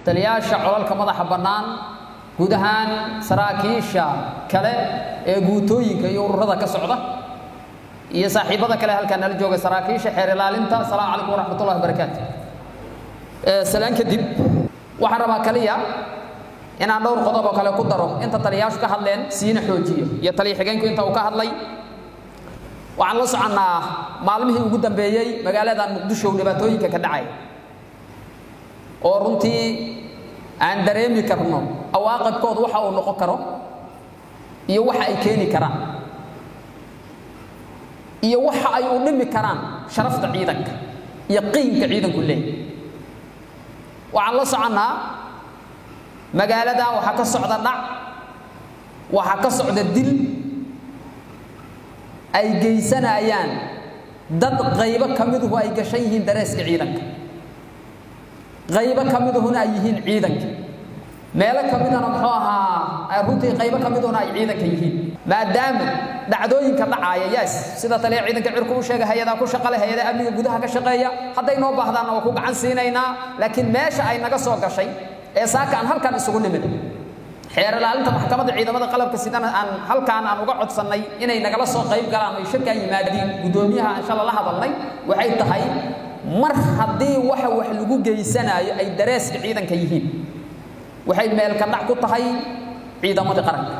taliyaasha colalka madaxa bannaan guud ahaan saraakiisha kale ee guutooyinka iyo ururada ka socda iyo saaxiibada kale halkaa nala jooga saraakiisha xeer ilaalinta asalaamu calaykum waraxmatullahi wabarakaatu salaan kadib waxaan rabaa kaliya inaan dhowr qodob oo kale ku daro inta taliyaashu ka hadleen siina xoojiyo iyo taliya xigeenku inta uu ka hadlay waxaan la soconnaa maalmihii ugu dambeeyey magaaladan muqdisho dhibaatooyinka ka dhacay oo runtii aan dareemi karno awaaqibkooda waxa uu noqon karo iyo waxa ay keeni karaan iyo waxa ay u dhimi karaan sharafta ciidanka iyo qiimka ciidanku leeyahy waxaan la soconnaa magaaladan waxaa ka socda dhac waxaa ka socda dil ay geysanayaan dad qaybo ka miduhu ay gashan yihiin dareeska ciidanka qaybo ka miduhuna ay yihiin ciidanka meelo ka midana muxuu ahaa runtii qaybo ka miduna ay ciidanka yihiin maadaama dhacdooyinka dhacaaya yes sida taliya ciidanka cirku u sheegay hay-adaa ku shaqale hay-ada amniga gudaha ka shaqeeya hadday noo baahdaanna waa ku gacan siinaynaa laakiin meesha ay naga soo gashay ee saaka aan halkan isugu nimid xeer ilaalinta maxkamadda ciidamada qalabka sidana aan halkaan aan uga codsannay inay nagala soo qayb galaan ay shirkaan yimaadiin guddoomiyaha aan shala la hadalnay waxay tahay mar haddii waxa wax lagu geysanaayo ay dareeska ciidanka yihiin waxay meelka dhac ku tahay ciidamadii qaranka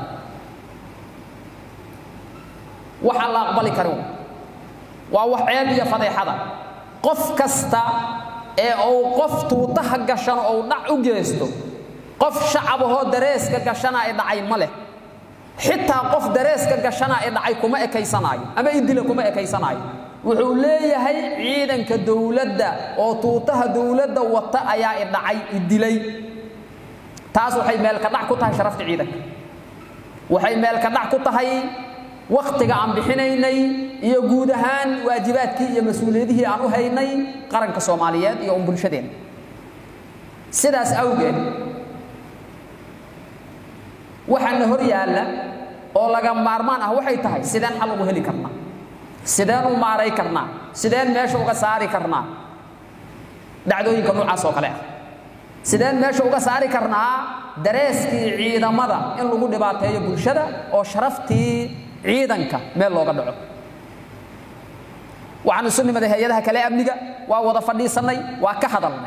waxaan la aqbali karin waa wax ceeb iyo fadeexada qof kasta ee uu qof tuutaha gashan ou dhac u geysto qof shacabahoo dareeska gashana ee dhacay ma leh xitaa qof dareeska gashana ee dhacay kuma ekaysanaayo ama idila kuma ekaysanaayo wuxuu leeyahay ciidanka dowladda oo tuutaha dowladda wata ayaa idhacay idilay taas waxay meelka dhac ku tahay sharafta ciidanka waxay meelka dhac ku tahay wakhtiga aan bixinaynay iyo guud ahaan waajibaadkii iyo mas-uuliyadihii aan u haynay qaranka soomaaliyeed iyo un bulshadeena sidaas awgeed waxaana hor yaalla oo laga maarmaan ah waxay tahay sideen xal ugu heli karnaa sideen u maaray karnaa sideen meesha uga saari karnaa dhacdooyinka noocaas oo kale ah sideen meesha uga saari karnaa dareeskii ciidamada in lagu dhibaateeyo bulshada oo sharaftii ciidanka meel looga dhaco waxaan isu nimaday hay-adaha kale amniga waa wada fadhiisannay waa ka hadalnay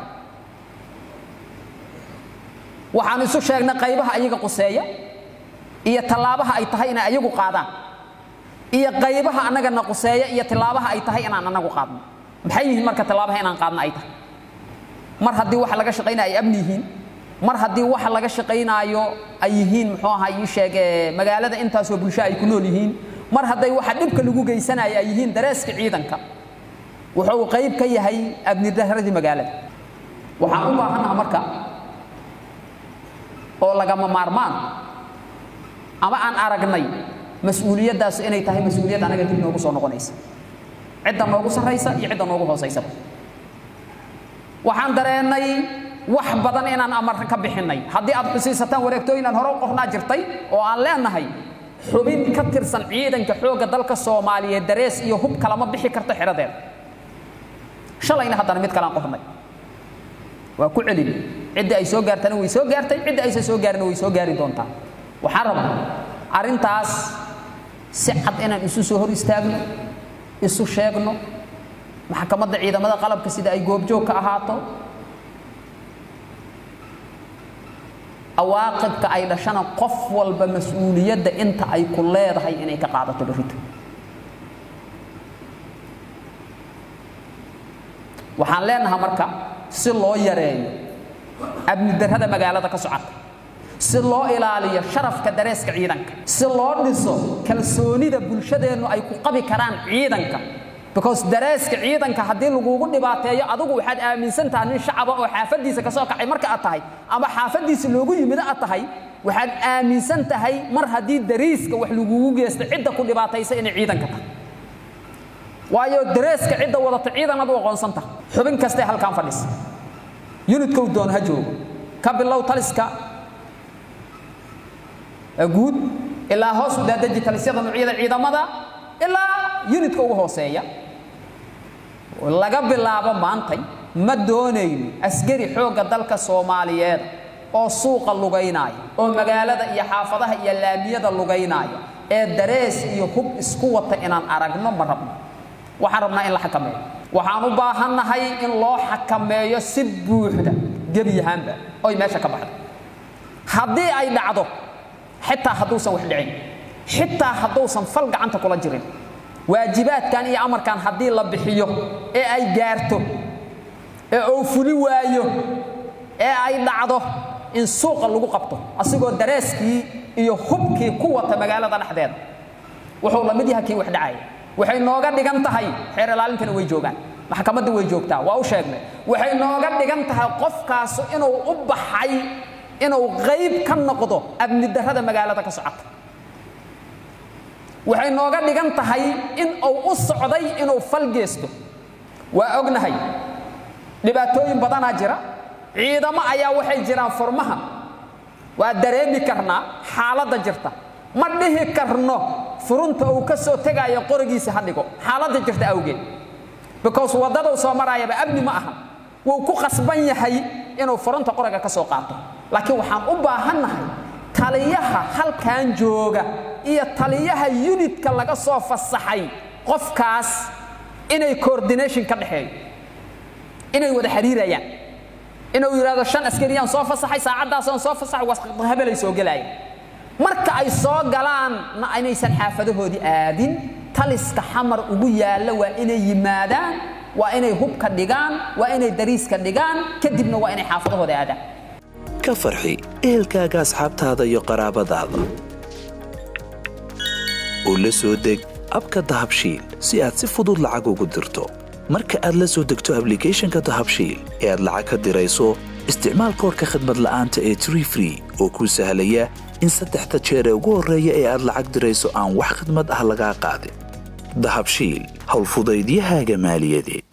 waxaan isu sheegnay qaybaha ayaga quseeya iyo tallaabaha ay tahay inay ayagu qaadaan iyo qaybaha annagana quseeya iyo tillaabaha ay tahay inaan annagu qaadno maxay yihiin marka tillaabaha inaan qaadno ay tahay mar haddii waxa laga shaqaynaya ay amni yihiin mar haddii waxa laga shaqaynaayo ay yihiin muxuu ahaa ii sheege magaalada intaasoo bulsho ay ku nool yihiin mar hadday waxa dhibka lagu geysanaya ay yihiin dareeska ciidanka wuxuu qayb ka yahay amni daradii magaalada waxaan u baahannaha marka oo lagama maarmaan ama aan aragnay mas-uuliyaddaas inay tahay mas-uuliyad anaga dib noogu soo noqonaysa cidda noogu sarraysa iyo cidda noogu hoosaysaba waxaan dareennay wax badan inaan amar ka bixinnay haddii aad xusiisataan wareegtooyin aan hore u qornaa jirtay oo aan leenahay xubin ka tirsan ciidanka xoogga dalka soomaaliyeed darees iyo hub kalama bixi karto xeradeeda shalayna haddana mid kaleaan qornay waa ku celin ciddii ay soo gaartana way soo gaartay ciddii aysan soo gaarina way soo gaari doontaa waxaan rabaa arrintaas si cad inaan isu soo hor istaagno isu sheegno maxkamadda ciidamada qalabka sida ay goobjoog ka ahaato awaaqibka ay dhashana qof walba mas-uuliyadda inta ay ku leedahay inay ka qaadato berrito waxaan leenahay marka si loo yareeyo amni darrada magaalada ka socota si loo ilaaliyo sharafka dareeska ciidanka si loo dhiso kalsoonida bulshadeennu ay ku qabi karaan ciidanka because dareeska ciidanka haddii lagugu dhibaateeyo adigu waxaad aaminsan tahay nin shacaba oo xaafaddiisa ka soo kacay marka aad tahay ama xaafaddiisa loogu yimid aad tahay waxaad aaminsan tahay mar haddii dariiska wax lagugu geysto cidda ku dhibaataysa inay ciidanka tahay waayo dareeska cidda wadata ciidan ad u aqoonsan tahay xubin kastee halkaan fadhisa yunidkow doon ha joogo ka bilow taliska guud ilaa hoos u daadaji talisyada nuucyada ciidamada ilaa yunidka ugu hooseeya laga bilaabo maantay ma doonayno askari xoogga dalka soomaaliyeed oo suuqa lugaynaya oo magaalada iyo xaafadaha iyo laamiyada lugaynaya ee darees iyo hub isku wata inaan aragno ma rabno waxaan rabnaa in la xakameeyo waxaan u baahannahay in loo xakameeyo si buuxda gebi ahaanba oy meesha ka baxdo haddii ay dhacdo xitaa hadduusan wax dhicin xitaa hadduusan fal gacanta kula jirin waajibaadkan iyo amarkan haddii la bixiyo ee ay gaarto ee uu fuli waayo ee ay dhacdo in suuqa lagu qabto asigoo dareeskii iyo hubkii ku wata magaalada dhexdeeda wuxuu la mid yahay kii wax dhacaya waxay nooga dhigan tahay xeer ilaalintana way joogaan maxkamadda way joogtaa waa u sheegnay waxay nooga dhigan tahay qofkaasu inuu u baxay inuu qayb ka noqdo amni darrada magaalada ka socota waxay nooga dhigan tahay in uu u socday inuu fal geesto waa ognahay dhibaatooyin badanaa jira ciidamo ayaa waxay jiraan furmaha waa dareemi karnaa xaaladda jirta ma dhihi karno furunta uu ka soo tegaayo qorigiisa ha dhigo xaaladda jirta awgeed because waddaduu soo maraayaba amni ma aha wuu ku qasban yahay inuu furunta qoriga ka soo qaato laakiin waxaan u baahannahay taliyaha halkan jooga iyo taliyaha yunitka laga soo fasaxay qofkaas inay coordination ka dhexeeyo inay wada xiriirayaan inuu yidhahdo shan askariyaan soo fasaxay saacaddaasaan soo fasaxay habelay soo gelaaya marka ay soo galaan ma inaysan xaafadahoodii aadin taliska xamar ugu yaalla waa inay yimaadaan waa inay hubka dhigaan waa inay dariiska dhigaan kadibna waa inay xaafadahooda aadaan ka farxi ehelkaaga asxaabtaada iyo qaraabadaada oo la soo deg abka dahabshiil si aad si fudud lacag ugu dirto marka aad la soo degto ablicathonka dahabshiil ee aad lacag ka dirayso isticmaal koorka khadmad la'aanta ee tree free oo kuu sahlaya in saddexda jeer ee ugu horreeya ee aad lacag dirayso aan wax khadmad ah lagaa qaadin dahabshiil howlfudaydiyahaaga maaliyadeed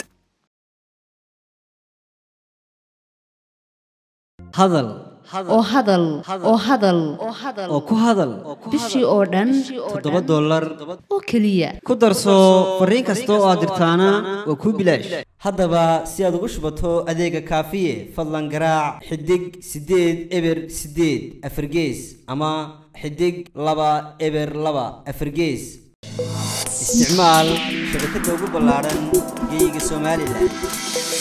hadal oo hadal oo hadal oo ku hadal bishii oo dhan toddoba dollar oo keliya ku darso fariin kasta oo aad dirtaana waa kuu bilaash haddaba si aad ugu shubato adeega kaafiye fadlan garaac xidig siddeed eber siddeed afargees ama xidig laba eber laba afargees isticmaal shabakadda ugu ballaaran geeyiga somalilan